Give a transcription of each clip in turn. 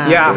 Yeah.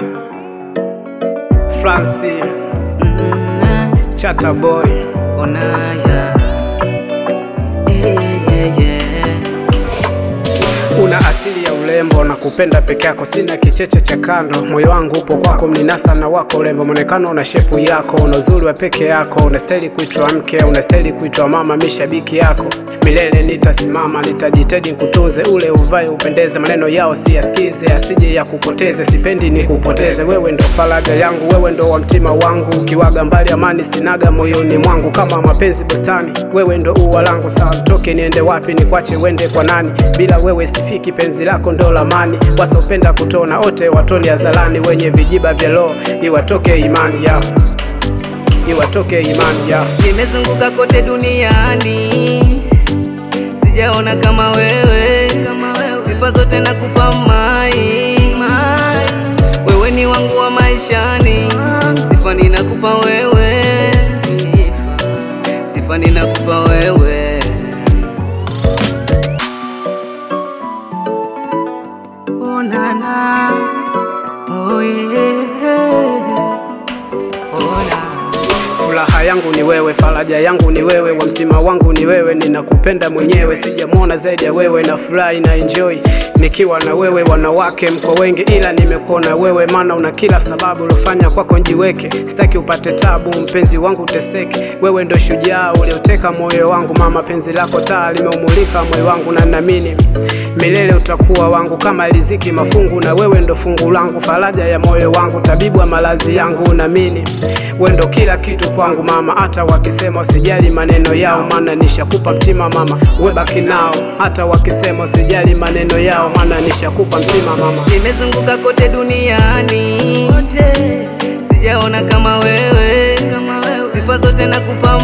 Francis Mm, Chata Boy. Onaya. Yeah, yeah, yeah. Una asili ya urembo na kupenda peke yako, sina kicheche cha kando. Moyo wangu upo kwako, mninasa na wako urembo, mwonekano una shepu yako, una uzuri wa peke yako, unastahili kuitwa mke, unastahili kuitwa mama, mi shabiki yako milele nitasimama, nitajitahidi kutunze ule uvae upendeze, maneno yao siyasikize, asije ya kupoteze, sipendi ni kupoteze. Wewe ndo faraja yangu, wewe ndo wa mtima wangu, ukiwaga mbali amani sinaga moyoni mwangu, kama mapenzi bustani, wewe ndo ua langu. Sawa, toke niende wapi, nikwache wende kwa nani? Bila wewe sifiki, penzi lako ndo lamani. Wasopenda kutona wote watoni hadharani, wenye vijiba vya roho iwatoke imani yao, iwatoke imani yao. Nimezunguka kote duniani, sijaona kama wewe, sifa zote nakupa mai, wewe ni wangu wa maishani, sifa ninakupa wewe, sifa ninakupa wewe. Oh, na, na. Oh, yeah. Oh, na. Furaha yangu ni wewe, faraja yangu ni wewe, wa mtima wangu ni wewe, ninakupenda mwenyewe, sijamwona zaidi ya wewe, na furahi na enjoy nikiwa na wewe. Wanawake mko wengi, ila nimekuona wewe, maana una kila sababu uliofanya kwako njiweke. Sitaki upate tabu, mpenzi wangu uteseke, wewe ndo shujaa ulioteka moyo wangu, mama, penzi lako taa limeumulika moyo wangu, na naamini milele utakuwa wangu kama riziki mafungu, na wewe ndo fungu langu, faraja ya moyo wangu, tabibu wa malazi yangu, naamini wewe ndo kila kitu kwangu mama, hata wakisema usijali maneno yao, maana nishakupa mtima mama, we baki nao. Hata wakisema usijali maneno yao, maana nishakupa mtima mama. Nimezunguka kote duniani kote, sijaona kama wewe, sifa zote nakupa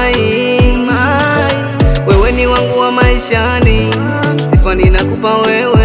mai, wewe ni wangu wa maishani, sifa ninakupa wewe